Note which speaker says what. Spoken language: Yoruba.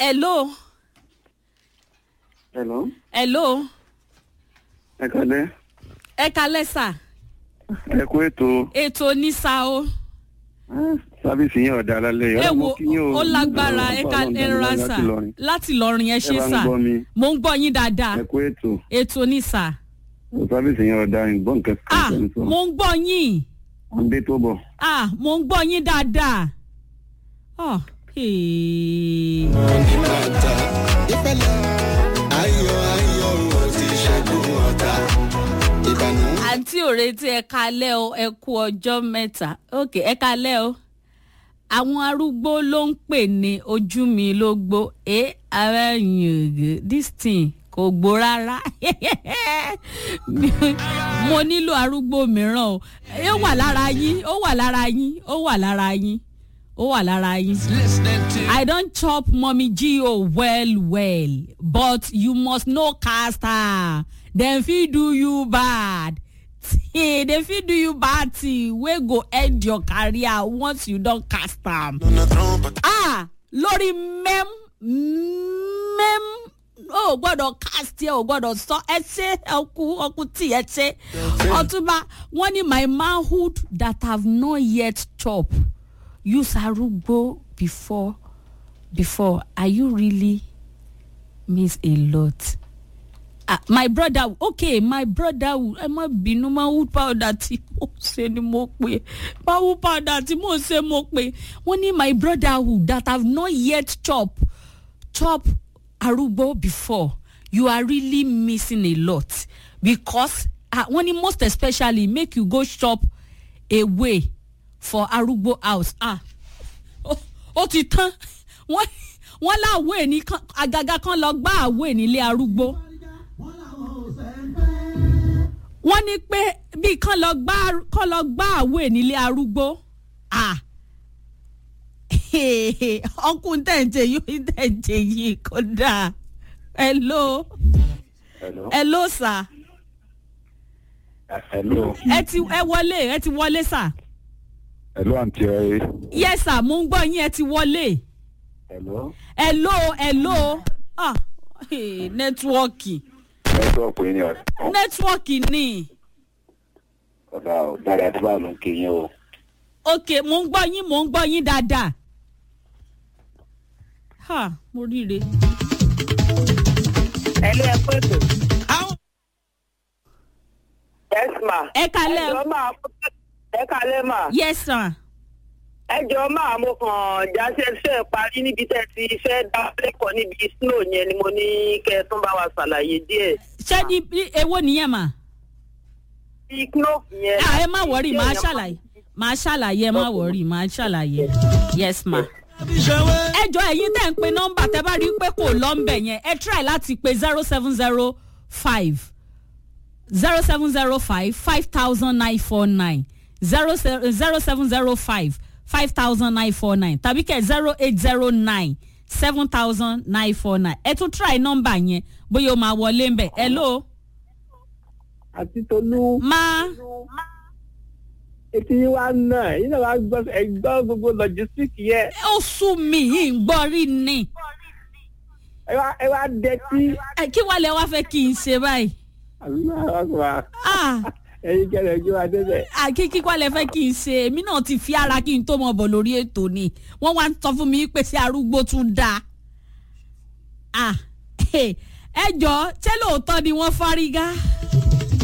Speaker 1: hello
Speaker 2: Hello.
Speaker 1: hello
Speaker 2: Ẹ kálẹ́.
Speaker 1: ẹ kalẹ́ sà
Speaker 2: Ẹ kú ètò.
Speaker 1: ètò ní sa o
Speaker 2: Ah, Sábìsì yẹn ọ̀dà lálẹ́ yìí.
Speaker 1: ẹ
Speaker 2: Ọlọ́mọ
Speaker 1: wo
Speaker 2: kí yín o.
Speaker 1: ó lágbára ẹ ká
Speaker 2: Ọlọ́run
Speaker 1: ẹ
Speaker 2: dá mi
Speaker 1: ra
Speaker 2: láti
Speaker 1: sà
Speaker 2: Ìlọrin.
Speaker 1: láti lọrin ẹ ṣe
Speaker 2: Ẹ bá ń
Speaker 1: sà
Speaker 2: gbọ́ mi.
Speaker 1: mo ń gbọ́ yín dáadáa
Speaker 2: Ẹ kú ètò.
Speaker 1: ètò ní sà
Speaker 2: Sábìsì yẹn ọ̀dà ìgbọ́n nǹkan
Speaker 1: ah
Speaker 2: kan sọ.
Speaker 1: mo ń gbọ́ yín
Speaker 2: Wọ́n dé tó bọ̀.
Speaker 1: ah mo ń gbọ́ yín dáadáa oh, hey.
Speaker 3: oníbàtà ìfẹ́lẹ́ ayọ̀ ayọ̀ ò ti ṣẹ́gun ọ̀tá ìbànú.
Speaker 1: àǹtí òretí ẹ kalẹ́ o ẹ kú ọjọ́ mẹ́ta ok ẹ kalẹ́ o àwọn arúgbó ló ń pè ní ojú mi ló gbó ẹ ara yìn ògè this thing kò gbó rárá mo nílò arúgbó mìíràn o ó wà lára yín ó wà lára yín ó wà lára yín ó wà lára yín. I don chop mommy Gio well well but you must know cast her dem fit do you bad hey, dem fit do you bad thing wey go end your career once you don cast am.
Speaker 3: lọ́nà trump
Speaker 1: ah lórí mem mem o gbọ́dọ̀ cast yẹ o gbọ́dọ̀ sọ ẹ ṣe ọkù ọkù tí ẹ ṣe ọtúnba wọn ní my manhood that have not yet chop use arúgbó before before are you really miss a lot ah my brother okay my brother ẹ má bínú manhood powder tí mo ṣe ni mo pe manhood powder tí mo ṣe mo pe wọn ní my brotherhood that have not yet chop chop arúgbó before you are really missing a lot because ah wọn ní most especially make you go shop away for arúgbó house ah ó- ó ti tán wọn wọn láwọ ẹni kan àgàgà kan lọ gbá àwọ ẹni ilé arúgbó wọ́n ní pé bí kán lọ gbá kán lọ gbá àwọ ẹni ilé arúgbó ah ọkùnrin tẹ̀ǹtẹ̀ yìí tẹ̀ǹtẹ̀ yìí kò dáa hello
Speaker 2: Hello.
Speaker 1: hello sir
Speaker 2: Hello.
Speaker 1: ẹ ti ẹ wọlé ẹ ti wọlé sir
Speaker 2: Hello àǹtí ẹ.
Speaker 1: yes sir mo ń gbọ́ yín ẹ ti wọlé
Speaker 2: Hello.
Speaker 1: hello hello ah hey, nẹ́tíwọ́ọ̀kì
Speaker 2: Nẹ́tíwọ̀pù yín ni ọ̀dà.
Speaker 1: nẹ́tíwọ́ọ̀kì ni
Speaker 2: Ọ̀dà ò dára tí báwo ló ń kí yín o.
Speaker 1: ok mo ń gbọ́ yín mo ń gbọ́ yín dáadáa ha mo ríire.
Speaker 4: ẹlẹ́ ẹ pé tó. yes ma.
Speaker 1: ẹ kalẹ́
Speaker 4: ẹ jọ máa ẹ kalẹ́ ma.
Speaker 1: yes sir.
Speaker 4: ẹ jọ máa mo kàn jáṣẹ fẹ́ parí níbi tẹ́ ti fẹ́ dá lẹ́kọ̀ọ́ níbi snow yẹn ni mo ní kẹ́ ẹ tún bá wa ṣàlàyé díẹ̀.
Speaker 1: ṣé ní ní èwo nìyẹn mà.
Speaker 4: bí snow yẹn.
Speaker 1: Ah, ẹ má wọrí màá ṣàlàyé màá ṣàlàyé ẹ má wọrí màá ṣàlàyé yes ma. ẹ jọ ẹyin tẹ́ ń pe nọ́mbà tẹ́ bá rí i pé kò lọ́nbẹ̀ yẹn ẹ try láti pe zero seven zero five zero seven zero five five thousand nine four nine zero zero seven zero five five thousand nine four nine tàbí kẹ zero eight zero nine seven thousand nine four nine ẹ tún try nọ́mbà yẹn bóyá o máa wọlé ń bẹ̀ hello
Speaker 5: àti tolú
Speaker 1: máa.
Speaker 5: etí yín wá náà yín náà wá gbọ́ ẹgbọ́ gbogbo logistic yẹ
Speaker 1: ó sú mi yìí ń gbọ́ rí ni
Speaker 5: ẹ wá ẹ wá dẹtí
Speaker 1: Ẹ, kí wàá lẹ wá fẹ́ kí n ṣe báyìí
Speaker 5: aláwọ̀
Speaker 1: Ah,
Speaker 5: ẹyin kẹlẹ̀ ojú wa débẹ̀.
Speaker 1: ah, kí kí wàá lẹ fẹ́ kí n ṣe èmi náà ti fi ara kí n tó mọ bọ̀ lórí ètò ni wọ́n wá ń sọ fún mi pé ṣé arúgbó tún dáa Ah, ẹ jọ ṣé lóòótọ́ ni wọ́n fárígá